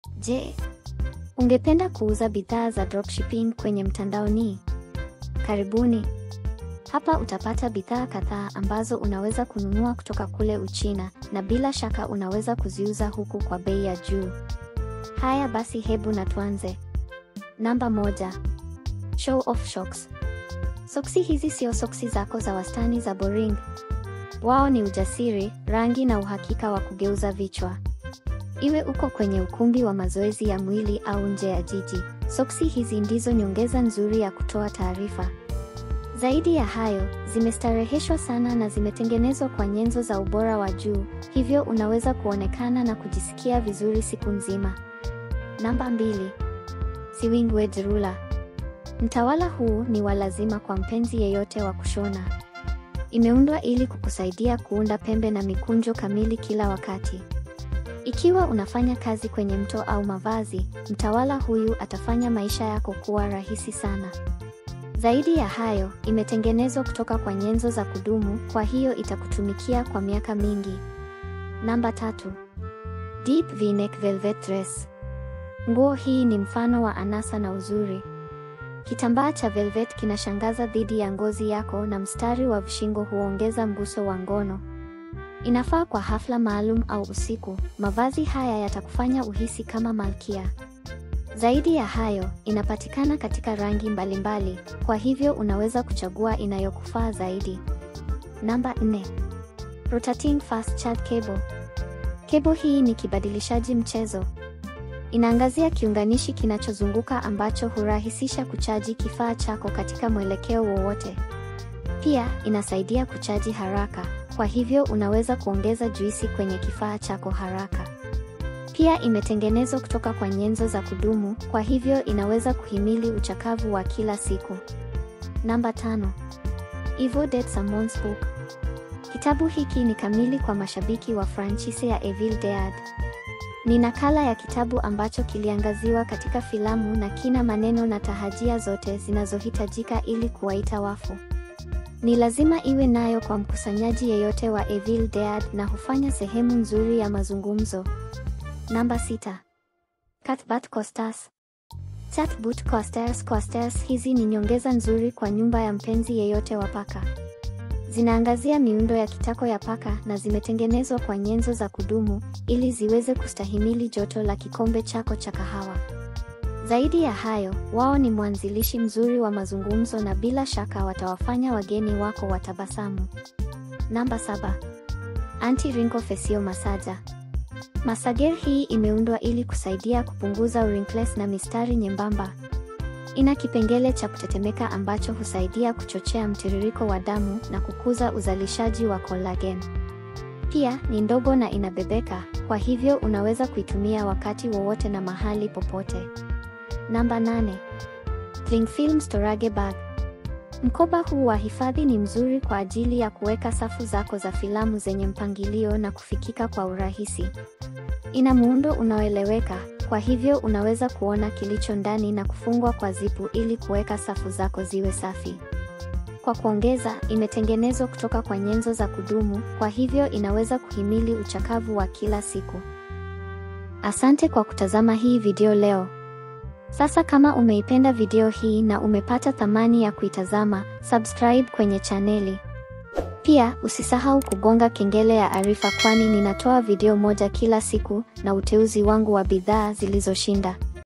Je, ungependa kuuza bidhaa za dropshipping kwenye mtandaoni? Karibuni. Hapa utapata bidhaa kadhaa ambazo unaweza kununua kutoka kule Uchina na bila shaka unaweza kuziuza huku kwa bei ya juu. Haya basi hebu na tuanze. Namba moja. Show off socks. Soksi hizi sio soksi zako za wastani za boring. Wao ni ujasiri, rangi na uhakika wa kugeuza vichwa. Iwe uko kwenye ukumbi wa mazoezi ya mwili au nje ya jiji, soksi hizi ndizo nyongeza nzuri ya kutoa taarifa. Zaidi ya hayo, zimestareheshwa sana na zimetengenezwa kwa nyenzo za ubora wa juu, hivyo unaweza kuonekana na kujisikia vizuri siku nzima. Namba mbili. Sewing Wedge Ruler. Mtawala huu ni wa lazima kwa mpenzi yeyote wa kushona. Imeundwa ili kukusaidia kuunda pembe na mikunjo kamili kila wakati. Ikiwa unafanya kazi kwenye mto au mavazi, mtawala huyu atafanya maisha yako kuwa rahisi sana. Zaidi ya hayo, imetengenezwa kutoka kwa nyenzo za kudumu, kwa hiyo itakutumikia kwa miaka mingi. Namba tatu. Deep V-neck velvet dress. Nguo hii ni mfano wa anasa na uzuri. Kitambaa cha velvet kinashangaza dhidi ya ngozi yako na mstari wa vishingo huongeza mguso wa ngono. Inafaa kwa hafla maalum au usiku. Mavazi haya yatakufanya uhisi kama malkia. Zaidi ya hayo, inapatikana katika rangi mbalimbali, kwa hivyo unaweza kuchagua inayokufaa zaidi. Namba 4. Rotating Fast Charge Cable. Cable hii ni kibadilishaji mchezo. Inaangazia kiunganishi kinachozunguka ambacho hurahisisha kuchaji kifaa chako katika mwelekeo wowote. Pia, inasaidia kuchaji haraka, kwa hivyo unaweza kuongeza juisi kwenye kifaa chako haraka. Pia imetengenezwa kutoka kwa nyenzo za kudumu, kwa hivyo inaweza kuhimili uchakavu wa kila siku. Namba tano. Evil Dead Summons Book. Kitabu hiki ni kamili kwa mashabiki wa franchise ya Evil Dead. Ni nakala ya kitabu ambacho kiliangaziwa katika filamu na kina maneno na tahajia zote zinazohitajika ili kuwaita wafu. Ni lazima iwe nayo kwa mkusanyaji yeyote wa Evil Dead na hufanya sehemu nzuri ya mazungumzo. Namba sita. Catboot Coasters. Catboot Coasters Coasters hizi ni nyongeza nzuri kwa nyumba ya mpenzi yeyote wa paka. Zinaangazia miundo ya kitako ya paka na zimetengenezwa kwa nyenzo za kudumu ili ziweze kustahimili joto la kikombe chako cha kahawa. Zaidi ya hayo, wao ni mwanzilishi mzuri wa mazungumzo na bila shaka watawafanya wageni wako watabasamu. Namba saba. Anti-wrinkle facial massager. Massager hii imeundwa ili kusaidia kupunguza wrinkles na mistari nyembamba. Ina kipengele cha kutetemeka ambacho husaidia kuchochea mtiririko wa damu na kukuza uzalishaji wa collagen. Pia ni ndogo na inabebeka, kwa hivyo unaweza kuitumia wakati wowote na mahali popote. Namba 8. Cling Film Storage Bag. Mkoba huu wa hifadhi ni mzuri kwa ajili ya kuweka safu zako za filamu zenye mpangilio na kufikika kwa urahisi. Ina muundo unaoeleweka, kwa hivyo unaweza kuona kilicho ndani na kufungwa kwa zipu ili kuweka safu zako ziwe safi. Kwa kuongeza, imetengenezwa kutoka kwa nyenzo za kudumu, kwa hivyo inaweza kuhimili uchakavu wa kila siku. Asante kwa kutazama hii video leo. Sasa kama umeipenda video hii na umepata thamani ya kuitazama, subscribe kwenye chaneli. Pia, usisahau kugonga kengele ya arifa kwani ninatoa video moja kila siku na uteuzi wangu wa bidhaa zilizoshinda.